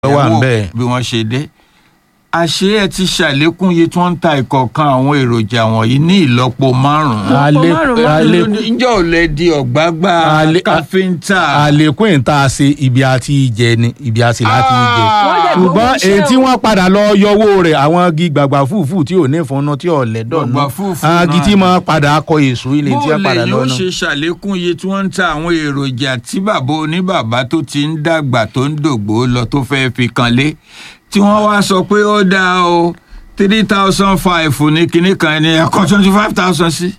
wà ń ìyàwó bẹ̀. bí wọ́n ṣe dé àṣé ẹ ti ṣàlékún iye tí wọ́n ń ta ìkọ̀ọ̀kan àwọn èròjà wọ̀nyí ní ìlọ́po márùn-ún. Ale- márùn-ún ale- ǹjẹ́ ò lè di ọ̀gbágbá Ale- káfíńtà. àlékún ìta ṣe ibi àti jẹ ni ibi àti láti jẹ Wọ́n dẹ̀ ṣùgbọ́n gbowó iṣẹ́ èyí tí o. wọ́n padà lọ yọwọ́ rẹ̀ àwọn igi gbàgbà fúfú tí ò ní ìfúnná tí ò lẹ́dọ̀ Gbàgbà náà fúùfù àwọn igi náà tí ni. máa padà kọ èso ilé tí wọ́n padà bóòlù lọ yóò náà. ṣe ṣàlékún iye tí wọ́n ń ta àwọn èròjà tí bàbá oníbàbá tó ti ń dàgbà tó ń dògbò lọ tó fẹ́ fi kanlé tí wọ́n wá sọ pé ó dáa o three thousand five ní kinní kan ní ẹ̀kọ́ twenty five thousand sí.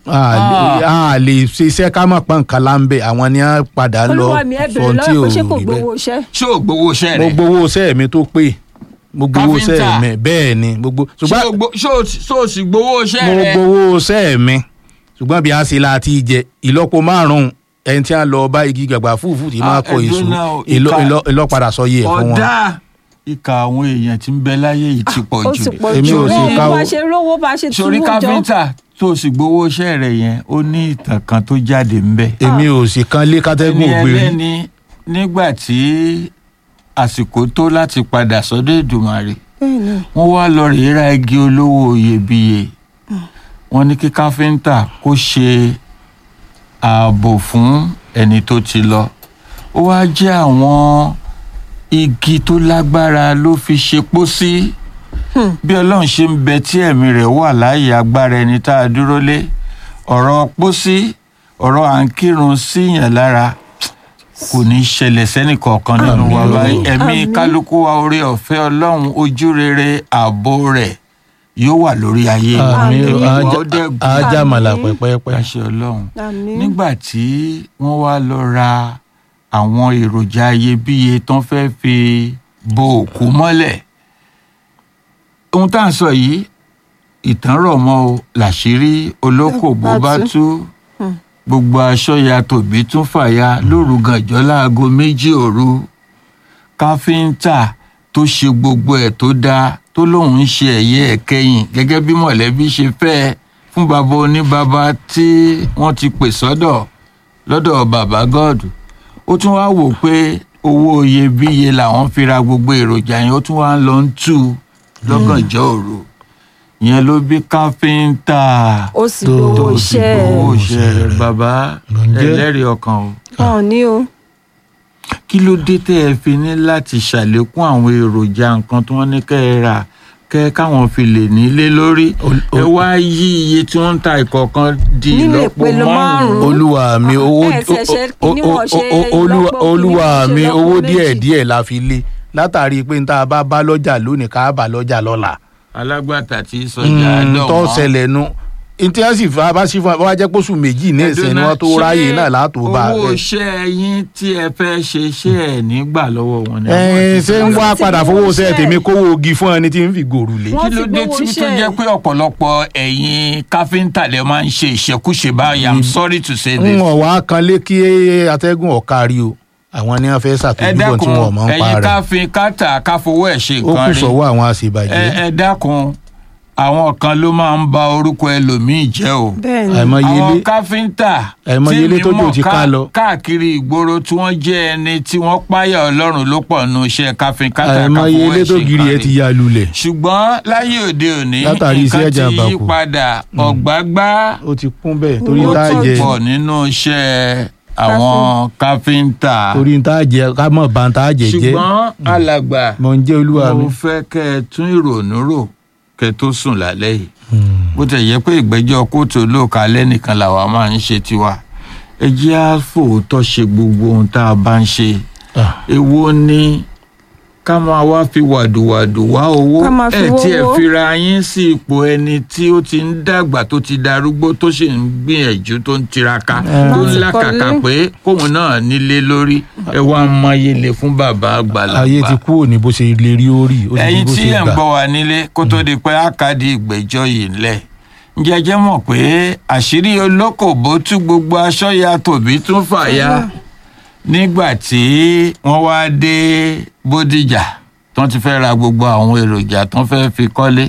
a lè ṣe iṣẹ́ ká mọ̀ pọ́n nǹkan láńbẹ̀ àwọn ni wọ́n padà lọ olúwa mi ẹ sọ bèrè tí ò lọ́wọ́ pé ṣé kò rí bẹ́ẹ̀. gbowó iṣẹ́. ṣé ò gbowó iṣẹ́ mo rẹ̀ gbowó iṣẹ́ mi tó pé mo gbowó iṣẹ́ Káfíńtà. mi bẹ́ẹ̀ ni gbogbo ṣé ṣùgbọ́n ò gbo- ṣé ò ṣé ò sì gbowó iṣẹ́ mo rẹ̀. gbowó iṣẹ́ mi ṣùgbọ́n bí a ṣe la ti jẹ ìlọ́po márùn-ún ẹni tí a lọ bá igi gbàgbà fúfú tí máa Ah, kọ ẹ̀dùn èso náà o, ìlọ- ìka- ìlọ- ìlọ́padà sọ yẹ ẹ̀ fún wọn. ọ̀dà ìka àwọn èèyàn tí ń bẹ láyé yìí ti pọ̀ ó jù. sì pọ̀ Èmi jù ò sì bẹ́ẹ̀ ká bá o. ṣe rówó bá ṣe sórí túwó jọ. káfíńtà tó sì gbowó iṣẹ́ rẹ̀ yẹn ó ní ìtàn kan tó jáde ńbẹ̀. èmi ò sì kan lé kátẹ́gùn ẹni ògbérí ẹlẹ́ni nígbà tí àsìkò tó láti padà sọ́dọ̀ Èdùmàrè Bẹ́ẹ̀ni. wọ́n wá lọ rèé ra igi olówó iyebíye wọ́n ní kí káfíńtà kó ṣe ààbò fún ẹni tó ti lọ ó wá jẹ́ àwọn igi tó lágbára ló fi ṣe pósí bí ọlọ́run ṣe ń bẹ tí ẹ̀mí rẹ̀ wà láàyè agbára ẹni tá a dúró lé ọ̀rọ̀ pósí ọ̀rọ̀ à ń kírun síyàn lára kò ní í ṣẹlẹ̀ sẹ́nì kọ̀ọ̀kan nínú wa Àmín o. báyìí ẹ̀mí Àmín. kálukú wa orí ọ̀fẹ́ ọlọ́run ojú rere ààbò rẹ̀ yóò wà lórí ayé wa àmì Àmín. ẹ̀mí wa ó dẹ̀ gùn ajámàlà Àmín. pẹ́pẹ́pẹ́ láṣẹ ọlọ́run Àmín. nígbà tí wọ́n wá lọ ra àwọn èròjà iyebíye tán fẹ́ fi bo òkú mọ́lẹ̀ ohun tá à ń sọ yìí ìtàn rọ̀ mọ́ o làṣírí olókòbó bá tú Hmm. gbogbo aṣọ ya tòbí tún fàya lóru gànjọ́ láago méjì òru káfíńtà tó ṣe gbogbo ẹ̀ tó dáa tó lóun ń ṣe ẹ̀yẹ ẹ̀kẹyìn gẹ́gẹ́ bí mọ̀lẹ́bí ṣe fẹ́ ẹ fún bàbá oníbàbá tí wọ́n ti pè sọ́dọ̀ lọ́dọ̀ bàbá gọ́ọ̀dù ó tún wá wò pé owó iyebíye làwọn fi ra gbogbo èròjà yẹn ó tún wá ń lọ ń tú u lọ́gànjọ́ òru ìyẹn ló bí káfíńtà ó sì tó- gbowó tó sì iṣẹ́ gbowó ẹ̀. iṣẹ́ rẹ̀ bàbá Ló ń jẹ́. ẹlẹ́rìí ọkàn o wọn ò ní o. kí ló dé tẹ́ ẹ fi ní láti ṣàlékún àwọn èròjà nǹkan tí wọ́n ní kẹ́ ẹ rà kẹ́ káwọn fi lè nílé lórí Ol- ẹ wá yí iye tí wọ́n ń ta ìkọ̀ọ̀kan di Nínú ìlọ́po ìpele márùn-ún. márùn-ún. olúwa mi owó ẹ ṣe ṣe o- o- kíní wọ́n ṣe o- o- olúwa ìlọ́po, olúwa kíní wọ́n ṣe mi ìlọ́po owó méjì. díẹ̀ díẹ̀ la fi lé látàrí pé n tá a bá bá lọ́jà lónìí ká bá lọ́jà lọ́la alágbàtà tí sọjà Mm, dọ̀ tó wọ́n. ṣẹlẹ̀ nu ntí wọ́n sì fa bá sí fún wa wá jẹ́ pósù méjì ní ìsìn ni wọ́n tó ráyè náà látò bá a owó bẹ́ẹ̀. iṣẹ́ yín tí ẹ fẹ́ ṣe ṣé ẹ̀ nígbà lọ́wọ́ wọn ni. ẹ ṣé ń wá Wọ́n ti padà gbowó fowó ṣe iṣẹ́. tèmi kówó ogi fún ẹni tí ń fi gòrù lé. Wọ́n kí ló ti dé gbowó tí tó iṣẹ́. jẹ́ pé ọ̀pọ̀lọpọ̀ ẹ̀yin káfíńtà lè máa ń ṣe ìṣekúṣe báyìí i'm sorry to say ń this. wọ̀n wá kan lé kí atẹ́gùn ọ̀kárí o àwọn ni wọ́n fẹ́ ẹ ṣàtúndúbọ̀ dákun tí wọ́n mọ̀ ń pa ẹ̀yin rẹ̀ káfíń kátà káfowó ẹ̀ ṣe ó kù nǹkan rẹ̀ sọ́wọ́ àwọn ẹ àṣebàjẹ́ ẹ dákun àwọn kan ló máa ń ba orúkọ ẹlòmíì jẹ́ o bẹ́ẹ̀ni. àìmọye àwọn ilé káfíńtà àìmọye ilé tí tó mi jò mọ̀ ti ká ká- lọ. káàkiri ìgboro tí wọ́n jẹ́ ẹni tí wọ́n páyà ọlọ́run ló pọ̀ nù iṣẹ́ káfíń kátà àìmọye káfowó ilé ẹ̀ tó ṣe giri ẹ nǹkan ti rẹ̀ ya lulẹ̀ ṣùgbọ́n láyé òde òní Látàrí iṣẹ́ nǹkan ti ìjàmbá yí kù. padà ọ̀gbágbá ó ti kún bẹ́ẹ̀ torí Owó tá a ó jẹ ti pọ̀ nínú iṣẹ́ àwọn káfíńtà torí tá a jẹ ká mọ̀ bá tá a jẹ jẹ́ ṣùgbọ́n alàgbà mọ̀ ń jẹ́ olúwa mi. mo fẹ́ kẹ́ ẹ tún ìrònú rò kẹ́ ẹ tó sùn lálẹ́ yìí Hmm. bó tẹ̀ yẹ pé ìgbẹ́jọ́ kóòtù olóòka lẹ́nìkan làwa máa ń ṣe tiwa ẹ jẹ́ á fòótọ́ ṣe gbogbo ohun tá a bá ń ṣe Ah, èwo ni ká máa wá fi wàdùwàdù wá owó Ká máa fi ẹ tí ẹ wówó. fira yín sí ipò ẹni tí ó ti ń dàgbà tó ti darúgbó tó sì ń gbìyànjú tó ń tiraka tó ń Láti làkàkà kọ́lé. pé kóun náà nílé lórí ẹ wá ń mayele fún bàbá àgbàlagbà ayé ti kúrò ní bó ṣe lè rí orí ó ti di ẹ̀yin bó tí ṣe ẹ̀ ń gbà. gbọ́ wa nílé kó tó di pé àkàdé ìgbẹ́jọ́ yìí ńlẹ̀ ǹjẹ́ ẹ jẹ́ mọ̀ pé àṣírí olókòbó tú gbogbo aṣọ ya tòbí tún fàya nígbà tí wọ́n wá dé bódìjà tó ti fẹ́ ra gbogbo àwọn èròjà tó fẹ́ fi kọ́lé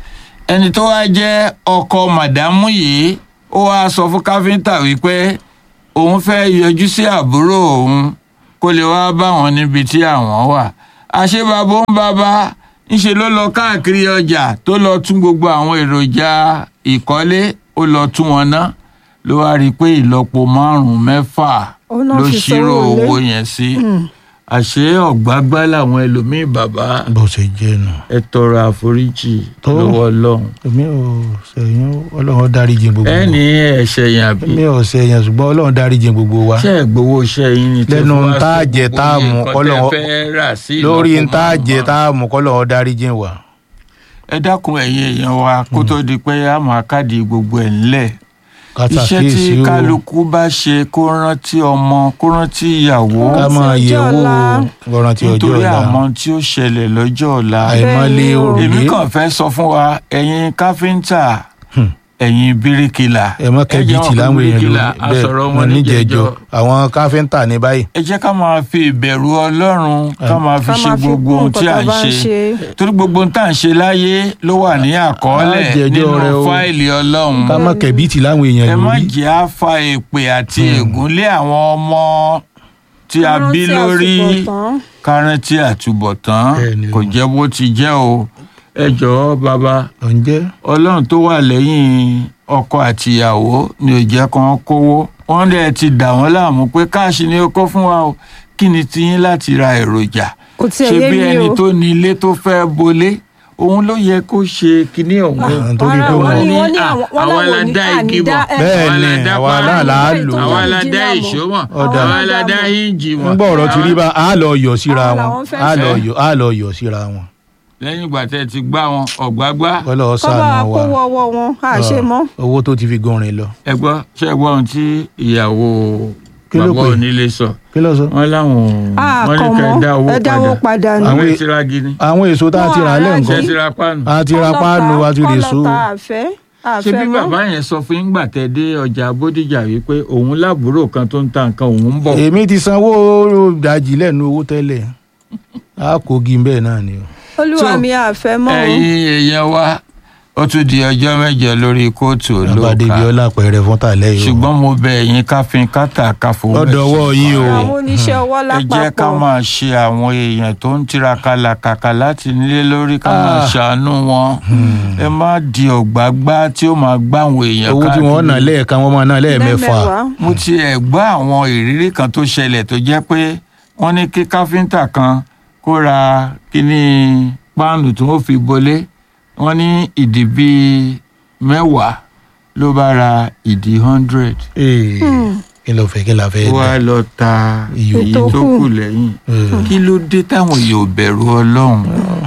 ẹni tó wá jẹ́ ọkọ màdámù yìí ó wá sọ fún káfíńtà wípé òun fẹ́ yọjú sí àbúrò òun kó lè wá bá wọn níbi tí àwọn wà àṣé bàbá ń bàbá ńṣe ló lọ káàkiri ọjà tó lọ tún gbogbo àwọn èròjà ìkọ́lé ó lọ tún wọn ná ló wá rí i pé ìlọ́po márùn-ún mẹ́fà Ó náà ló fi ṣírò sówó ilé. owó yẹn sí àṣé ọ̀gbágbá làwọn ẹlòmíín bàbá bó ṣe jẹ́ nù. ẹ tọrọ àforíjì Tó. lọ́wọ́ ọlọ́run èmi ò sẹ́yìn ọlọ́run dáríjì gbogbo ẹ wa. ní ẹ̀ṣẹ̀ yẹn àbí èmi ò sẹ́yìn ṣùgbọ́n ọlọ́run dáríjì gbogbo wa. ṣe é gbowó iṣẹ́ yín ni Lẹ́nu fún wa tá a sí jẹ gbogbo tá a iye mu nǹkan kọ́lọ́wọ́- tẹ́ fẹ́ rà sí lórí ìlọ́po ń tá a jẹ márùn-ún. tá a mú kọ́lọ́run dáríjì wa. ẹ dákun ẹ̀yin èèyàn wa kó tó di pé a máa káàdì gbogbo ẹ̀ ńlẹ̀ ká iṣẹ́ tí ṣàkíyèsí o kálukú bá ṣe kó rántí ọmọ kó rántí ìyàwó ká Rántí máa ọjọ́ yẹ̀ wò ọ̀la. ọ̀ràn tí ọjọ́ nítorí ọ̀la àmọ́ tí ó ṣẹlẹ̀ lọ́jọ́ ọ̀la àìmọ́lé Bẹ́ẹ̀ni o. òrùlé èmi kàn fẹ́ sọ fún wa ẹ̀yin káfíńtà Hmm. ẹ̀yin bíríkìlà ẹ mọ kẹbìtì láwọn èèyàn lórí àsọ̀rọ̀ bẹ́ẹ̀ wọn wọn níjẹ̀jọ́ níjẹ̀jọ́ àwọn káfíńtà ní báyìí ẹ jẹ́ ká máa fi ìbẹ̀rù ọlọ́run ká máa fi ká ṣe máa fi gbogbo kún ohun tí nǹkan à tá ń a bá ń ṣe ṣe. torí gbogbo ohun tá à ń ṣe láyé ló wà ní àkọọ́lẹ̀ Á jẹjọ́ nínú rẹ o. fáìlì ọlọ́run ká mọ kẹbìtì láwọn èèyàn ẹ má lórí jẹ́ á fa èpè àti ègún lé àwọn ọmọ tí a bí Rántí lórí àtúbọ̀tán. kárántí àtúbọ̀tán Bẹ́ẹ̀ni o. kò jẹ́ bó ti jẹ́ o ẹ jọ̀ọ́ bàbá ǹjẹ́ ọlọ́run tó wà lẹ́yìn ọkọ àtìyàwó ni ò jẹ́ kán kówó wọ́n dẹ̀ ti dà wọ́n láàmú pé káàṣì ni ó kó fún wa o kí ni tiyín láti ra èròjà kò tiẹ̀ ṣé yé bí mi ẹni o. tó ní ilé tó fẹ́ bolé òun ló yẹ kó ṣe kinní ọ̀hún Ah, nítorí pé wọ́n wọ́n ní- wọ́n ní à, àwọn- wọ́n àwa láwọn la ní dá igi ànídá- mọ̀ ẹ, Bẹ́ẹ̀ àwa la ni, dá àwa páànù náà là á lò. àwa la dá Àwọn ìṣó mọ̀ Ọ̀dà. àwa la dá híǹjì mọ̀ ń gbọ́ ọ̀rọ̀ ti rí bá a lọ yọ̀ síra Àwọn wọn làwọn fẹ́ a lọ fẹ́. yọ̀ a lọ yọ̀ síra wọn lẹ́yìn ìgbà tẹ́ ẹ ti gbá wọn ọ̀gbágbá kọ́lọ́ kọ́ bá sànù wa wa kó wọ́wọ́ wọn à ṣe mọ́. owó tó ti fi gọrin lọ ẹ gbọ́ ṣé ẹ gbọ́ ohun tí ìyàwó Kí ló bàbá pè? onílé sọ kí ló sọ. wọ́n láwọn a wọ́n ní kàn kẹ́ ẹ dá owó mọ́ ẹ dáwó padà padà ní. àwọn Àwọn- ìtura gidi àwọn èso tá a ti rà á Wọ́n lẹ́ ará ṣe nǹkan ti ra páànù. a ti ra páànù a ti rè so kọ́lọ́ta àfẹ́ ṣé àfẹ́ bí mọ́. bàbá yẹn sọ fún yín gbà tẹ́ dé ọjà bódìjà wípé òun láàbúrò kan tó ń ta nǹkan òun ń bọ̀ èmi ti sanwó dajì lẹ́nu owó tẹ́lẹ̀ a kò gi bẹ́ẹ̀ náà ni o. olúwa So, mi àfẹ́ mọ́ o. ẹ̀yin èèyàn wa ó tún di ọjọ́ mẹ́jọ lórí kóòtù bàbá débi olóòka ọlá pẹ̀rẹ̀ fún tàlẹ́ yìí o. ṣùgbọ́n mo bẹ ẹ̀yin káfíń kátà káfọ́ Lọ́dọ̀ ọwọ́ yín o. àwọn oníṣẹ́ ọwọ́ ẹ jẹ́ ká lápapọ̀. máa ṣe àwọn èèyàn tó ń tiraka làkàkà láti nílé lórí ká máa Ah. ṣàánú wọn ẹ má di ọ̀gbágbá tí ó máa gbá àwọn èèyàn owó tí wọ́n ná káàkiri. lẹ́ẹ̀kan wọ́n máa ná lẹ́ẹ̀mẹ́fà lẹ́mẹ̀wàá. mo ti ẹ̀ gbọ́ àwọn ìrírí kan tó ṣẹlẹ̀ tó jẹ́ pé wọ́n ní kí káfíńtà kan kó ra kíní páànù tí wọ́n fi bolé wọ́n ní ìdí bíi mẹ́wàá ló bá ra ìdí hundred Ee, kí ló fẹ́ kí la fẹ́ ó wá dá. lọ ta Iyọ̀. èyí Ètò tó kù. kù lẹ́yìn Ee, kí ló dé táwọn èèyàn ò bẹ̀rù ọlọ́run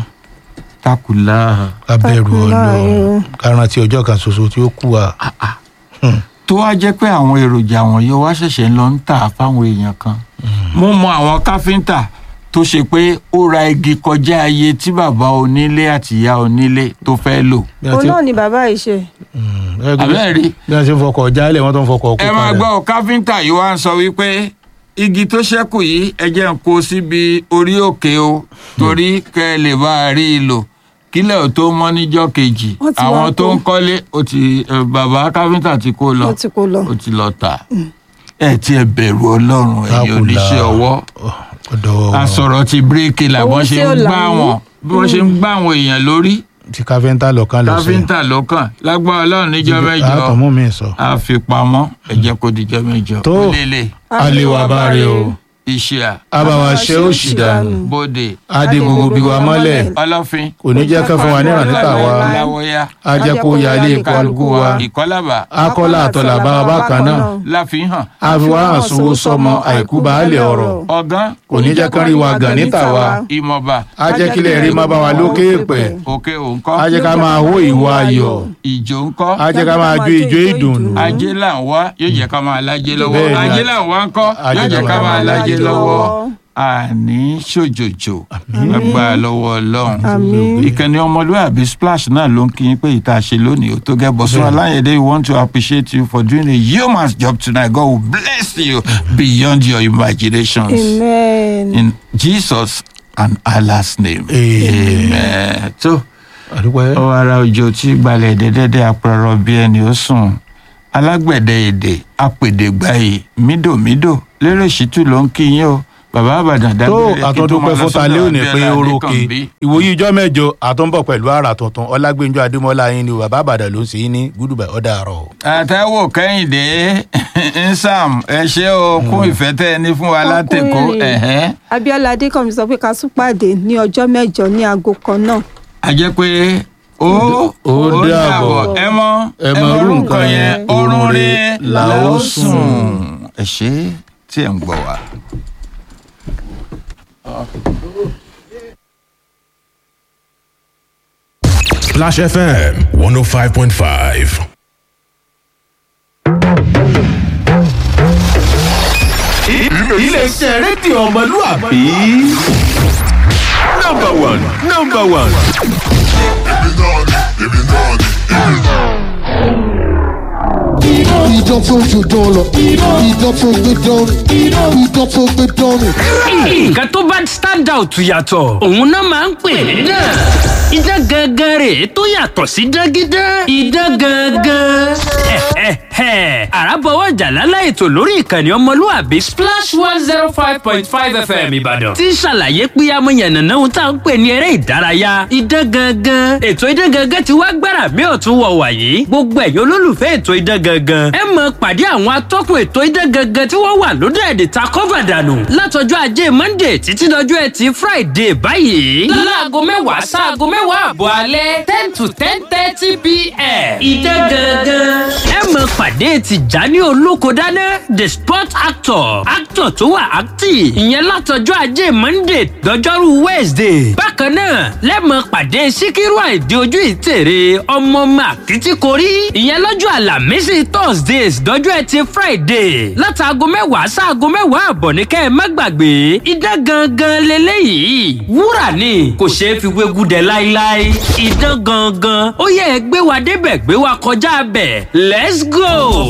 takùlá ká bẹ̀rù Takùnlá ọlọ́run o. ká rántí ọjọ́ kan ṣoṣo tí ó kù wa. tó wá jẹ́ pé àwọn èròjà wọ̀nyí wá ṣẹ̀ṣẹ̀ ń lọ ń tà fáwọn èèyàn kan mo mọ àwọn káfíńtà tó ṣe pé ó ra igi kọjá iye tí bàbá onílé àti ìyá onílé tó fẹ́ lò Bí a òun ti- náà ni bàbá yìí ṣe. Mm, ẹ gbé- àbẹ́ẹ̀ rí bí wọ́n ṣe ń fọkọ̀ jálẹ̀ wọ́n tó ń fọkọ̀ kó ẹ máa padà. gbọ́ ọ, káfíńtà yìí wá ń sọ wípé igi tó ṣẹ́kù yìí ẹ jẹ́ ń kó síbi orí òkè o torí kẹ́ ẹ lè bá a rí i lò kílẹ̀ ò tó mọ́ níjọ́ kejì Wọ́n ti wá àwọn tó kó. ń kọ́lé ó ti ẹ, bàbá káfíńtà ti kó lọ ó ti kó lọ. ó ti lọ tà ẹ tí ẹ bẹ̀rù ọlọ́run ẹ̀yin Takùlá. oníṣẹ́ ọwọ́ ọ̀dọ̀ asọ̀rọ̀ ti bíríkì là Owó bọ́n ṣe tí ó ń là gbá ń. wọn bí wọ́n ṣe ń gbá àwọn èèyàn lórí tí káfíńtà lọ́kàn lọ sí. káfíńtà lọ́kàn lágbára ọlọ́run níjọ́ mẹ́jọ àtọ̀mú mi sọ. àfipamọ́ ẹ jẹ́ kó dijọ́ mẹ́jọ Tó. lélẹ̀ àlewà bá rè o. iṣẹ́ à àbáwá ṣe ó sì dànù. bóde adé gbogbo bí wa mọ́lẹ̀ ọlọ́fin kò ní jẹ́ kán fún wa níran níta wa. láwọ́yá a jẹ́ kó yálé kálukú wa. ìkọ́lábà akọ́lá àtọ̀là bá wa bákan náà. láfihàn a fi wá hàn sówó sọmọ àìkú baálẹ̀ ọ̀rọ̀. ọ̀gán kò ní jẹ́ kán rí wa gàn níta wa. ìmọ̀ba a jẹ́ kílẹ̀ rí má bá wa lókè pẹ̀. òkè òǹkọ́ a jẹ́ ká máa hó ìwà ayọ̀. ìjò ńkọ́ a jẹ́ ká máa jó ijó ìdùnnú. ajé là ń wá yóò jẹ́ ká máa lájé lọ́wọ́ Bẹ́ẹ̀ni. ajé là ń wá ńkọ́ Ajé yóò jẹ́ là ká ń máa wá lájé lájé lọ́wọ́ lọ́wọ́. àní ṣòjòjò agbára lọ́wọ́ ọlọ́run Àmín. ìkànnì ọmọlúwàbí splash náà ló ń kí yín pé ìta ṣe lónìí ó tó gẹ́ bọ́sùn aláyẹ̀dẹ́ we want to appreciate you for doing a yeoman's job tonight God will bless you beyond your imaginations amen. in Jesus and Allah's name Amen. amen. tó àdúpẹ́. ó ara òjò tí gbalẹ̀ dẹ́dẹ́dẹ́ apẹ̀rọ bí ẹni ó sùn alágbẹ̀dẹ èdè apèdègbàyè mídòmídò lérè ṣìtú ló ń kí yín o bàbá àbàdàn tó dágbére kí tó àtọ́dúpẹ́ máa lọ fún talẹ́ sọ́dọ̀ òní pé Abíọ́lá orókè Adékànbí. ìwòye ìjọ mẹ́jọ àtúnbọ̀ pẹ̀lú àrà tuntun ọlágbẹ́njọ adémọ́lá yín ni bàbá àbàdàn ló ń ṣe yín ní gúdùbà ọ̀dà àrọ̀. àtẹwò kẹ́hìndé nsàm ẹ ṣé o kún ìfẹ́ tẹ́ ẹ ní fún wa látẹ̀kọ́ Ọkùnrin. ẹ̀hẹ́n. abiola adékànmí sọ pé ká tún pàdé ní ọjọ́ mẹ́jọ ní aago kan náà a jẹ́ pé ó Ó dàbọ̀. ẹ mọ Ẹ mọ irú nǹkan yẹn, oorun oorun rẹ rẹ̀ la la ó ó sùn. ẹ ṣé tí ẹ ń gbọ́ wa. Splash FM 105.5. iléeṣẹ́ rédíò ọmọlúwàbí. nọmba one nọmba one. Idán tó ju dán lọ. Idán tó gbé dán ni. Idán tó gbé dán ni. nǹkan tó bá stand out yàtọ̀ òun náà máa ń pè ní dán idán gangan rè tó yàtọ̀ sí dágídán idán gangan. àràbọ̀wọ̀ jàlálà ètò lórí ìkànnì ọmọlúwàbí splash one zero five point five fm ìbàdàn tí ń ṣàlàyé pé amóyànnàná ohun tá à ń pè ní eré ìdárayá idán gangan ètò idán gangan ti wá gbára mi ò tún wọ̀ wàyí gbogbo ẹ̀yin olólùfẹ́ ètò idán gangan ẹ mọ̀ pàdé àwọn atọ́kùn ètò idán gangan tí wọ́n wà lóde èdè ta kọ́fà dànù látọjọ́ ajé monday títí dọjọ́ ẹtì friday báyìí. láago mẹ́wàá sáago mẹ́wàá àbọ̀ alẹ́ ten to ten thirty pm. ìdán gangan. ẹ mọ̀ pàdé tìjání olókodáná the sport actor actor tó wà active ìyẹn látọjọ́ ajé monday dọjọ́rú wednesday. bákan náà lẹ́mọ̀ pàdé síkírù àìdí ojú ìtèrè ọmọ màkìtìkórí ìyẹn lọ́jọ́ àlàmísì thursdays dọjọ́ ẹtì friday látàgọ́ mẹ́wàá sáago mẹ́wàá àbọ̀ ní kẹ́ ẹ má gbàgbé idán gangan leléyìí wúrà ni kò ṣeé fi wégú dẹ láíláí idán gangan ó yẹ ẹ gbé wa débẹ̀ gbé wa kọjá bẹ̀ let's go.